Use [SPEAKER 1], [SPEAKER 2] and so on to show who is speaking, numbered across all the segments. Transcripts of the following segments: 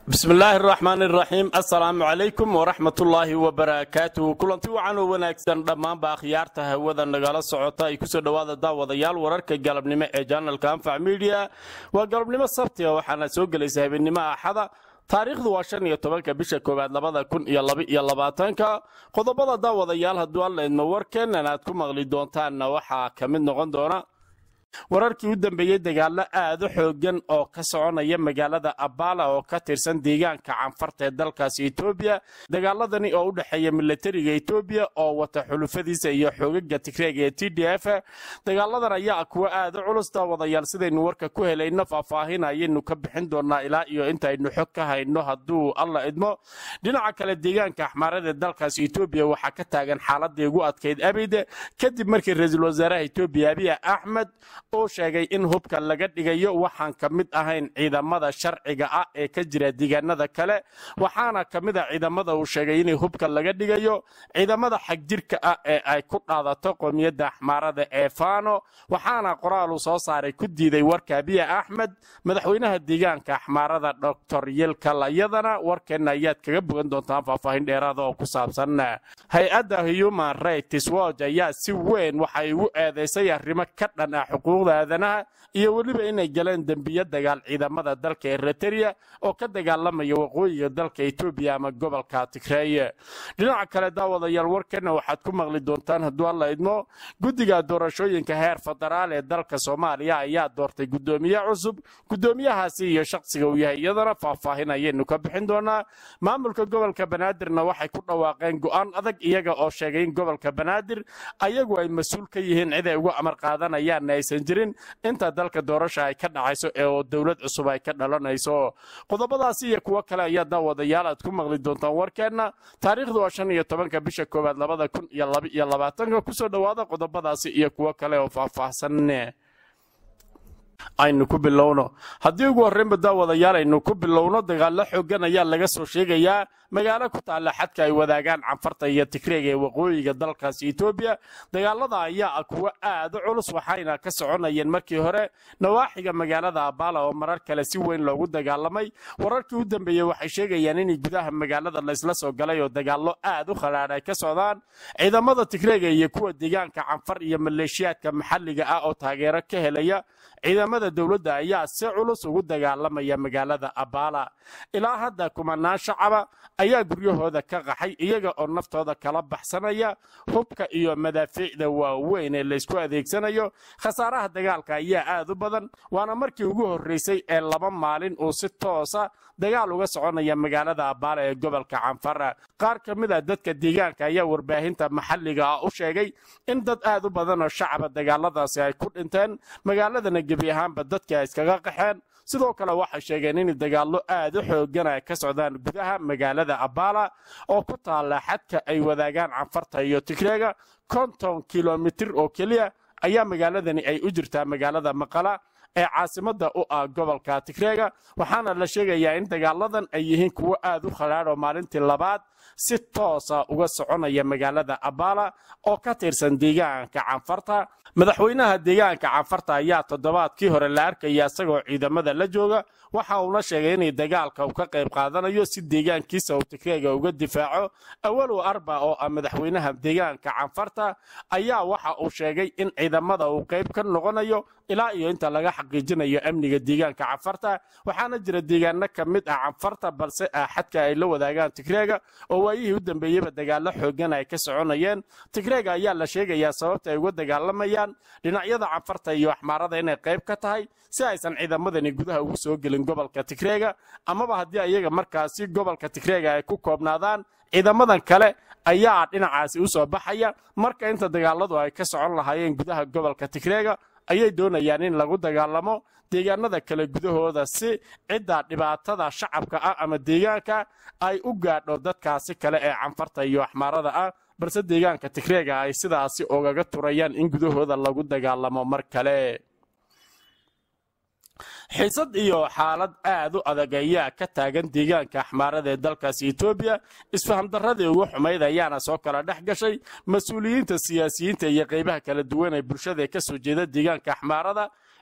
[SPEAKER 1] bismi illaahi araxmaan iraxiim assalaamu calaykum waraxmatullaahi wabarakaatuh kulanti wacan oo wanaagsan dhammaanba akhyaarta hawada nagala socota ay kusoo dhowaada daawadayaal wararka galabnimo ee janalka anfac midiya waa galabnimo sabtiga waxaana soo gelaysa habeennimo axada taariikhdu waa shan iyo tobanka bisha koowaad labada kun iyo labaiyo labaatanka qodobada daawadayaal hadduu alla idmo warkeennan aad ku maqli doontaanna waxaa ka mid noqon doona wararkii u dambeeyey dagaallo aad u xoogan oo ka soconaya magaalada abala oo ka tirsan deegaanka canfarta ee dalkaasi etoobiya dagaaladani oo u dhexeeya milatariga etoobiya oo wata xulufadiisa iyo xoogaga tigreega ee t d f dagaaladan ayaa kuwa aad u culus daawadayaal sidaynu warka ku helayno faahfaahin ayaynu ka bixin doonaa ilaa iyo intaynu xog ka hayno hadduu alla idmo dhinaca kale deegaanka axmaarada ee dalkaasi etoobiya waxaa ka taagan xaaladii ugu adkayd abid kadib markii ra-iisul wasaaraha etoobiya abiy axmed uu sheegay in hubka laga dhigayo waxaan ka mid ahayn ciidamada sharciga ah ee ka jira deegaanada kale waxaana ka mid a ciidamada uu sheegay in hubka laga dhigayo ciidamada xagjirka ah ee ay ku dhaadato qoomiyadda axmaarada ee fano waxaana qoraal uu soo saaray ku diiday warka abiya axmed madaxweynaha deegaanka axmaarada doctor yelkalayadana warkeenna ayaad kaga bogan doontaan faahfaahin dheeraada oo ku saabsan hay-adda human rights watch ayaa si weyn waxay ugu eedaysay arrimo ka dhan ah xuquuqda aadanaha iyo weliba inay galeen dembiyo dagaal ciidamada dalka eritrea oo ka dagaalamaya waqooyiga dalka etoobiya ama gobolka tigreeye dhinaca kale daawadayaal warkeenna waxaad ku maqli doontaan hadduu alla idmo guddiga doorashooyinka heer federaal ee dalka soomaaliya ayaa doortay guddoomiye cusub guddoomiyahaasi iyo shaqsiga uu yahay iyadana faahfaahin ayaynu ka bixin doonaa maamulka gobolka banaadirna waxay ku dhawaaqeen go'aan adag iyaga oo sheegay in gobolka banaadir ayagu ay mas-uul ka yihiin cid ay ugu amar qaadanayaanna aysan jirin inta dalka doorasha ay ka dhacayso ee oo dowlad cusub ay ka dhalanayso qodobadaasi iyo kuwo kale ayaa daawadayaal aad ku maqli doontaan warkeenna taariikhdu waa shan iyo tobanka bisha koowaad labada kun iyo labaiyo labaatanka kusoo dhowaada qodobadaasi iyo kuwo kale oo faahfaahsan aynu ku bilowno haddii ugu horreynba daawadayaal aynu ku bilowno dagaallo xoogan ayaa laga soo sheegayaa magaalo ku taalla xadka ay wadaagaan canfarta iyo tigreega ee waqooyiga dalkaasi etoobiya dagaalada ayaa ah kuwo aad u culus waxayna ka soconayeen markii hore nawaaxiga magaalada abala oo marar kale si weyn loogu dagaalamay wararkii u dambeeyey waxay sheegayaan in gudaha magaalada laysla soo galay oo dagaallo aad u khadhaadh ay ka socdaan ciidamada tigreega iyo kuwa deegaanka canfar iyo maleeshiyaadka maxalliga ah oo taageero ka helaya ciidamada dowladda ayaa si culus ugu dagaalamaya magaalada abala ilaa hadda kumanaan shacaba ayaa guryahooda ka qaxay iyaga oo naftooda kala baxsanaya hubka iyo madaafiicda waaweyn ee laysku adeegsanayo khasaaraha dagaalka ayaa aad u badan waana markii ugu horreysay ee laba maalin uu si toosa dagaal uga soconaya magaalada abaala ee gobolka canfara qaar ka mid a dadka deegaanka ayaa warbaahinta maxalliga ah u sheegay in dad aad u badan oo shacaba dagaaladaasi ay ku dhinteen magaaladana gebi ahaanba dadka ay iskaga qaxeen sidoo kale waxay sheegeen in dagaallo aad u xoogan ay ka socdaan gudaha magaalada abala oo ku taalla xadka ay wadaagaan canfarta iyo tigreega konton kilomitir oo keliya ayaa magaaladani ay u jirtaa magaalada maqala ee caasimadda u ah gobolka tigreega waxaana la sheegayaa in dagaaladan ay yihiin kuwo aad u khadhaadh oo maalintii labaad si toosa uga soconaya magaalada abala oo ka tirsan deegaanka canfarta madaxweynaha deegaanka canfarta ayaa toddobaadkii hore la arkaya isagoo ciidamada la jooga waxa uuna sheegay inay dagaalka uu ka qayb qaadanayo si deegaankiisa uu tigreega uga difaaco awalow arba oo ah madaxweynaha deegaanka canfarta ayaa waxa uu sheegay in ciidamada uu qayb ka noqonayo ilaa iyo inta laga xaqiijinayo amniga deegaanka canfarta waxaana jira deegaano ka mid ah canfarta balse ah xadka ay la wadaagaan tigreega oo waayihii u dambeeyeyba dagaallo xoogan ay ka soconayeen tigreega ayaa la sheegayaa sababta ay uga dagaalamayaan dhinacyada canfarta iyo axmaarada inay qayb ka tahay si aysan ciidamadani gudaha ugu soo gelin gobolka tigreega amaba haddii ayaga markaasi gobolka tigreega ay ku koobnaadaan ciidamadan kale ayaa dhinacaasi u soo baxaya marka inta dagaaladu ay ka socon lahaayeen gudaha gobolka tigreega ayay doonayaan in lagu dagaalamo deegaanada kale gudahooda si cidda dhibaatada shacabka ah ama deegaanka ay u gaadho dadkaasi kale ee canfarta iyo axmaarada ah balse deegaanka tigreega ay sidaasi ogaga turayaan in gudahooda lagu dagaalamo mar kale xiisad iyo xaalad aad u adag ayaa ka taagan deegaanka axmaarada ee dalkaasi etoobiya isfahamdarradii ugu xumayd ayaana soo kala dhex gashay mas-uuliyiinta siyaasiyiinta iyo qaybaha kala duwan ee bulshada ee ka soo jeeda deegaanka axmaarada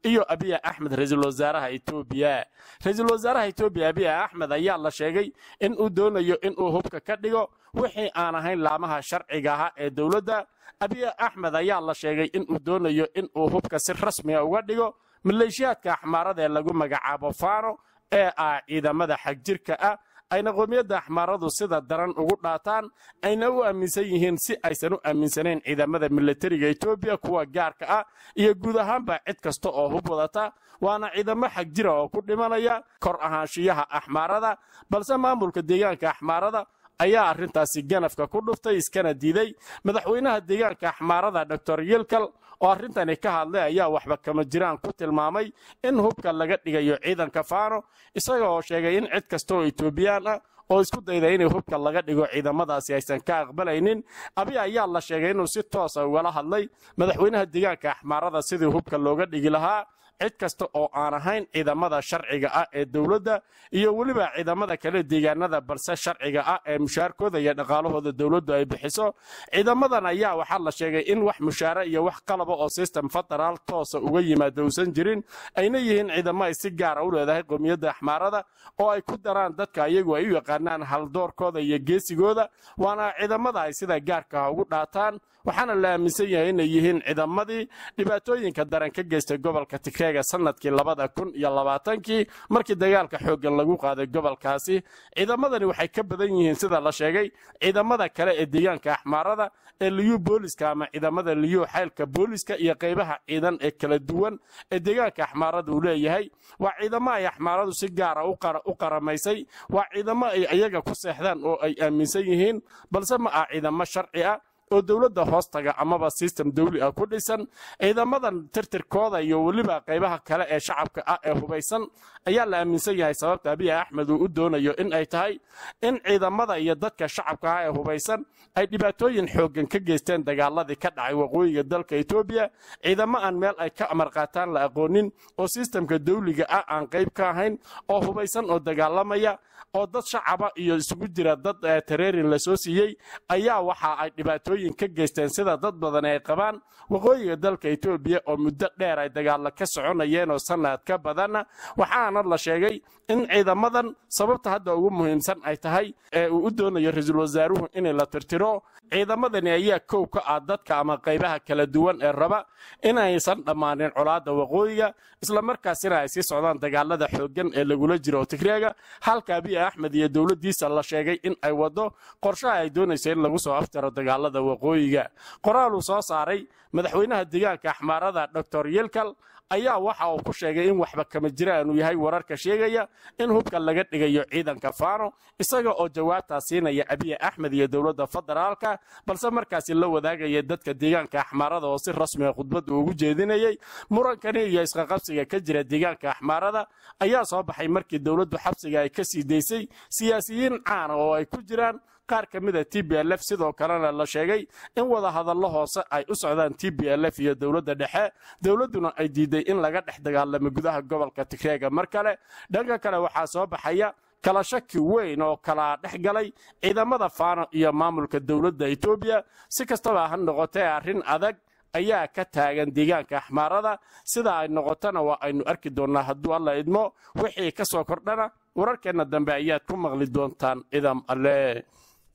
[SPEAKER 1] iyo abiy axmed ra-iisul wasaaraha etoobiya ra-iisul wasaaraha etoobiya abiy axmed ayaa la sheegay in uu doonayo inuu hubka ka dhigo wixii aan ahayn laamaha sharciga ahaa ee dowladda abiy axmed ayaa la sheegay inuu doonayo inuu hubka si rasmiga uga dhigo maleeshiyaadka axmaarada ee lagu magacaabo fano ee ah ciidamada xagjirka ah ayna qoomiyadda axmaaradu sida daran ugu dhaataan ayna u aaminsan yihiin si aysan u aaminsanayn ciidamada milatariga etoobiya kuwa gaarka ah iyo guud ahaanba cid kasta oo hub wadata waana ciidamo xagjira oo ku dhimanaya kor ahaanshiyaha axmaarada balse maamulka deegaanka axmaarada ayaa arrintaasi ganafka ku dhuftay iskana diiday madaxweynaha deegaanka axmaarada doctor yilkal oo arrintani ka hadlay ayaa waxba kama jiraan ku tilmaamay in hubka laga dhigayo ciidanka faano isaga oo sheegay in cid kasta oo etoobiyaan ah oo isku dayda inay hubka laga dhigo ciidamadaasi aysan ka aqbalaynin abi ayaa la sheegay inuu si toosa ugala hadlay madaxweynaha deegaanka axmaarada sidii hubka looga dhigi lahaa cid kasta oo aan ahayn ciidamada sharciga ah ee dowladda iyo weliba ciidamada kale deegaanada balse sharciga ah ee mushaarkooda iyo dhaqaalahooda dowladdu ay bixiso ciidamadan ayaa waxaa la sheegay in wax mushaare iyo wax qalaba oo system federaal toosa uga yimaada uusan jirin ayna yihiin ciidamo ay si gaara u leedahay qowmiyadda axmaarada oo ay ku daraan dadka iyagu ay u yaqaanaan haldoorkooda iyo geesigooda waana ciidamada ay sida gaarka ugu dhaataan waxaana la aaminsan yahay inay yihiin ciidamadii dhibaatooyinka daran ka geystay gobolka tigreega sanadkii labada kun iyo labaatankii markii dagaalka xooggan lagu qaaday gobolkaasi ciidamadani waxay ka badan yihiin sida la sheegay ciidamada kale ee deegaanka axmaarada ee liyu booliska ama ciidamada liyu xaylka booliska iyo qaybaha ciidan ee kala duwan ee deegaanka axmaarada uu leeyahay waa ciidamo ay axmaaradu si gaara u qaramaysay waa ciidamo ay iyaga ku seexdaan oo ay aaminsan yihiin balse ma ah ciidamo sharci ah oo dowladda hoostaga amaba sistem dawli ah ku dhisan ciidamadan tirtirkooda iyo weliba qaybaha kale ee shacabka ah ee hubaysan ayaa la aaminsan yahay sababta abiy axmed uu u doonayo in ay tahay in ciidamada iyo dadka shacabka ah ee hubaysan ay dhibaatooyin xooggan ka geysteen dagaaladii ka dhacay waqooyiga dalka etoobiya ciidamo aan meel ay ka amar qaataan la aqoonin oo sistemka dawliga ah aan qayb ka ahayn oo hubaysan oo dagaalamaya oo dad shacaba iyo isugu jira dad tareerin la soo siiyey ayaa waxa ay dhibaatooyin ka geysteen sida dad badan ay qabaan waqooyiga dalka etoobiya oo muddo dheer ay dagaalla ka soconayeen oo sanad ka badanna waxaana la sheegay in ciidamadan sababta hadda ugu muhiimsan ay tahay ee uu u doonayo ra-iisul wasaaruhu inay la tirtiro ciidamadani ayaa kow ka ah dadka ama qaybaha kala duwan ee raba inaysan dhammaanin colaadda waqooyiga islamarkaasina ay sii socdaan dagaalada xooggan ee lagula jiro tigreega halka abiy axmed iyo dowladdiisa la sheegay in ay waddo qorshaha ay doonayso in lagu soo aftiro dagaalada waqooyiga qoraal uu soo saaray madaxweynaha deegaanka axmaarada doctor yilkal ayaa waxa uu ku sheegay in waxba kama jiraan uu yahay wararka sheegaya in hubka laga dhigayo ciidanka faano isaga oo jawaabtaa siinaya abiy axmed iyo dowladda federaalka balse markaasi la wadaagaya dadka deegaanka axmaarada oo si rasmiga khudbadda ugu jeedinayay murankani iyo isqaqabsiga ka jira deegaanka axmaarada ayaa soo baxay markii dowladdu xabsiga ay ka sii daysay siyaasiyiin caana oo ay ku jiraan qaar ka mida t b l f sidoo kalena la sheegay in wada hadallo hoose ay u socdaan t b l f iyo dowladda dhexe dowladduna ay diiday in laga dhex dagaalamo gudaha gobolka tigreega mar kale dhanka kale waxaa soo baxaya kala shaki weyn oo kala dhex galay ciidamada faano iyo maamulka dowladda etoobiya si kastaba ha noqotee arrin adag ayaa ka taagan deegaanka axmaarada sida ay noqotona waa aynu arki doonnaa hadduu alla idmo wixii ka soo kordhana wararkeenna dambe ayaad ku maqli doontaan idam alle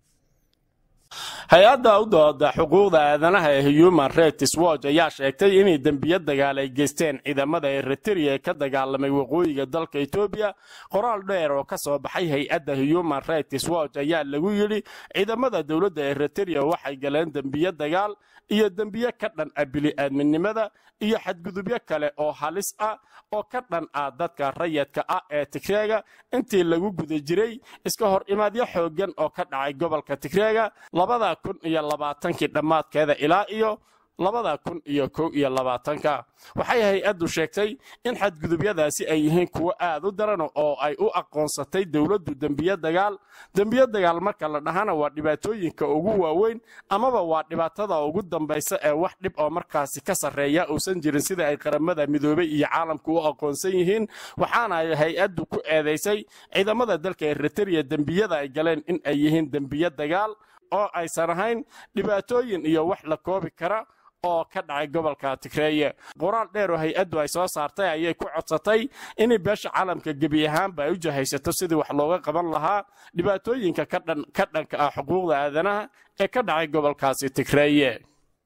[SPEAKER 1] hay-adda u dooda xuquuqda aadanaha ee human rights watch ayaa sheegtay inay dembiyo dagaal ay geysteen ciidamada eritrea ee ka dagaalamay waqooyiga dalka etoobiya qoraal dheer oo ka soo baxay hay-adda human rights watch ayaa lagu yidhi ciidamada dowladda eritrea waxay galeen dembiyo dagaal iyo dembiyo ka dhan ah bili-aadminimada iyo xadgudubyo kale oo halis ah oo ka dhan ah dadka rayadka ah ee tigreega intii lagu guda jiray iska hor imaadyo xooggan oo ka dhacay gobolka tigreega labada kun iyo labaatankii dhammaadkeeda ilaa iyo labada kun iyo kow iyo labaatanka waxay hay-addu sheegtay in xadgudubyadaasi ay yihiin kuwo aad u daran oo ay u aqoonsatay dowladdu dembiyo dagaal dembiyo dagaal marka la dhahana waa dhibaatooyinka ugu waaweyn amaba waa dhibaatada ugu dambaysa ee wax dhib oo markaasi ka sarreeya uusan jirin sida ay qaramada midoobay iyo caalamku u aqoonsan yihiin waxaana ay hay-addu ku eedaysay ciidamada dalka eritrea dembiyada ay galeen in ay yihiin dembiyo dagaal oo aysan ahayn dhibaatooyin iyo wax la koobi kara oo ka dhacay gobolka tigreeye qoraal dheer oo hay-addu ay soo saartay ayay ku codsatay inay beesha caalamka gebi ahaanba ay u jahaysato sidii wax looga qaban lahaa dhibaatooyinka ka dhanka ah xuquuqda aadanaha ee ka dhacay gobolkaasi tigreeye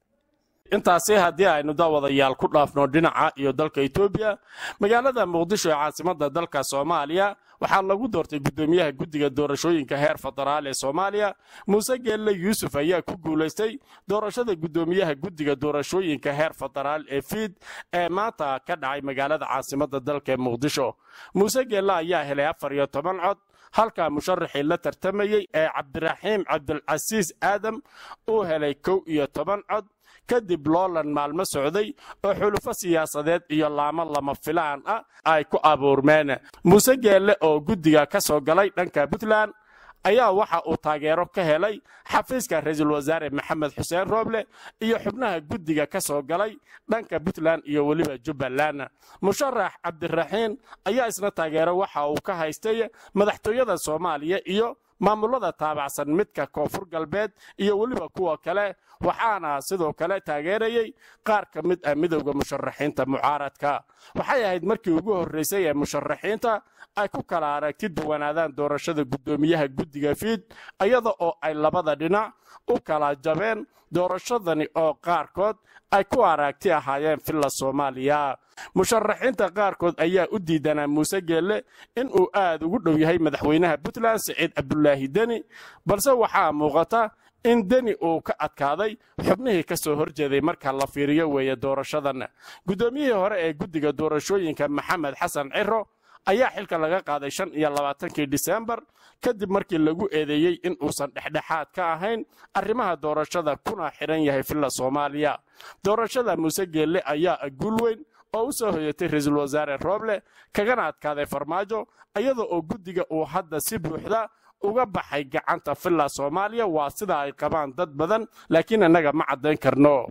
[SPEAKER 1] intaasi haddii aynu daawadayaal ku dhaafno dhinaca iyo dalka etoobiya magaalada muqdisho ee caasimadda dalka soomaaliya waxaa lagu doortay guddoomiyaha guddiga doorashooyinka heer federaal ee soomaaliya muuse geelle yuusuf ayaa ku guulaystay doorashada guddoomiyaha guddiga doorashooyinka heer federaal ee fiid ee maanta ka dhacay magaalada caasimadda dalka ee muqdisho muuse geelle ayaa helay afar iyo toban cod halka musharaxii la tartamayey ee cabdiraxiim cabdilcasiis aadam uu helay kow iyo toban cod kadib loolan maalmo socday oo xulufo siyaasadeed iyo laamo lama filaan ah ay ku abuurmeen muuse geelle oo guddiga ka soo galay dhanka puntland ayaa waxa uu taageero ka helay xafiiska ra-iisul wasaare maxamed xuseen rooble iyo xubnaha guddiga ka soo galay dhanka puntland iyo weliba jubbaland musharax cabdiraxiin ayaa isna taageero waxa uu ka haystay madaxtooyada soomaaliya iyo maamulada taabacsan midka koonfur galbeed iyo weliba kuwa kale waxaana sidoo kale taageerayey qaar ka mid ah midowda musharaxiinta mucaaradka waxay ahayd markii ugu horraysay ee musharaxiinta ay ku kala aragti duwanaadaan doorashada guddoomiyaha guddiga fiid iyada oo ay labada dhinac u kala jabeen doorashadani oo qaarkood ay ku aragti ahaayeen villa soomaaliya musharaxiinta qaarkood ayaa u diidanaa muuse geelle inuu aad ugu dhow yahay madaxweynaha puntland siciid cabdulaahi deni balse waxaa muuqata in deni uu ka adkaaday xubnihii ka soo horjeeday marka la fiiriyo weeye doorashadan guddoomiyihii hore ee guddiga doorashooyinka maxamed xasan ciro ayaa xilka laga qaaday shan iyo labaatankii disembar kadib markii lagu eedeeyey in uusan dhexdhexaad ka ahayn arrimaha doorashada kuna xidhan yahay villa soomaaliya doorashada muuse geelle ayaa guul weyn oo u soo hoyatay ra-iisul wasaare rooble kagana adkaaday farmaajo iyada oo guddiga uu hadda si buuxda uga baxay gacanta villa soomaaliya waa sida ay qabaan dad badan laakiin innaga ma caddayn karno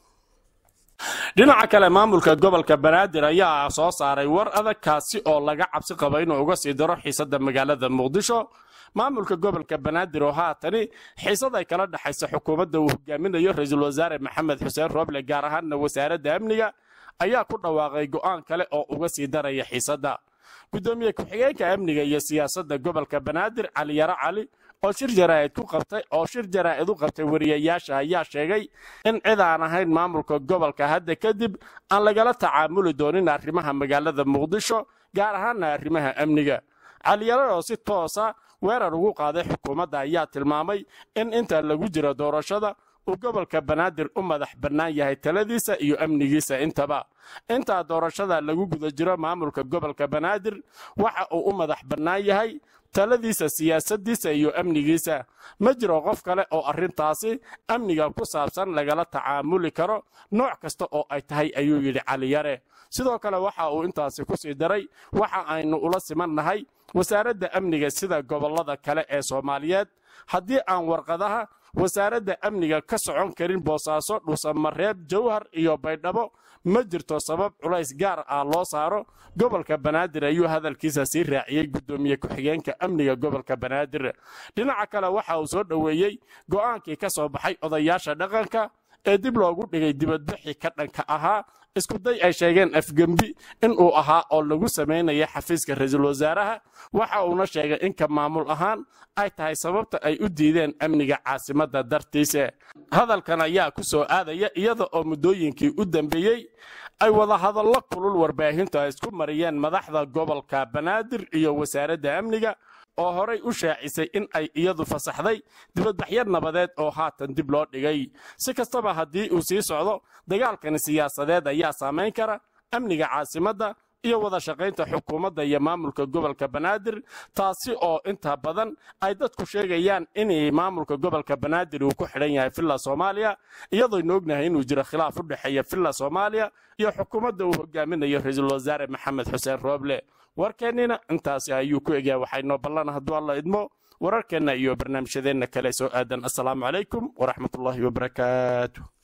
[SPEAKER 1] dhinaca kale maamulka gobolka banaadir ayaa soo saaray war adag kaasi oo laga cabsi qaba inuu uga sii daro xiisadda magaalada muqdisho maamulka gobolka banaadir oo haatani xiisad ay kala dhexaysa xukuumadda uu hogaaminayo ra-iisul wasaare maxamed xuseen rooble gaar ahaanna wasaaradda amniga ayaa ku dhawaaqay go'aan kale oo uga sii daraya xiisadda guddoomiye ku-xigeenka amniga iyo siyaasadda gobolka banaadir cali yaro cali oo shir jaraa'id ku qabtay oo shir jaraa'id u qabtay wariyayaasha ayaa sheegay in cid aan ahayn maamulka gobolka hadda kadib aan lagala tacaamuli doonin arrimaha magaalada muqdisho gaar ahaana arrimaha amniga caliyaro oo si toosa weerar ugu qaaday xukuumadda ayaa tilmaamay in inta lagu jiro doorashada uu gobolka banaadir u madax bannaan yahay taladiisa iyo amnigiisa intaba intaa doorashada lagu guda jiro maamulka gobolka banaadir waxa uu u madax bannaan yahay taladiisa siyaasaddiisa iyo amnigiisa ma jiro qof kale oo arrintaasi amniga ku saabsan lagala tacaamuli karo nooc kasta oo ay tahay ayuu yidhi caliyare sidoo kale waxa uu intaasi ku sii daray waxa aynu ula simannahay wasaaradda amniga sida gobollada kale ee soomaaliyeed haddii aan warqadaha wasaaradda amniga ka socon karin boosaaso dhusamareeb jawhar iyo baydhabo ma jirto sabab culays gaar ah loo saaro gobolka banaadir ayuu hadalkiisa sii raaciyey guddoomiye ku-xigeenka amniga gobolka banaadir dhinaca kale waxa uu soo dhoweeyey go'aankii ka soo baxay odayaasha dhaqanka ee dib loogu dhigay dibadbixi ka dhanka ahaa iskuday ay sheegeen afgembi inuu ahaa oo lagu samaynaya xafiiska ra-iisul wasaaraha waxa uuna sheegay inka maamul ahaan ay tahay sababta ay u diideen amniga caasimadda dartiisa hadalkan ayaa ku soo aadaya iyada oo muddooyinkii u dambeeyey ay wada hadallo kulul warbaahintu ay isku mariyeen madaxda gobolka banaadir iyo wasaaradda amniga oo horay u shaacisay in ay iyadu fasaxday dibadbaxyo nabadeed oo haatan dib loo dhigay si kastaba haddii uu sii socdo dagaalkani siyaasadeed ayaa saamayn kara amniga caasimadda iyo wada shaqaynta xukuumadda iyo maamulka gobolka banaadir taasi oo inta badan ay dadku sheegayaan in maamulka gobolka banaadir uu ku xidhan yahay villa soomaaliya iyadooynu ognahay inuu jiro khilaaf u dhexeeya villa soomaaliya iyo xukuumadda uu hogaaminayo ra-iisul wasaare maxamed xuseen rooble warkeennina intaasi ayuu ku egyahay waxaynoo ballan hadduu alla idmo wararkeenna iyo barnaamijyadeenna kale soo aadan assalaamu calaykum waraxmatullaahi wabarakaatu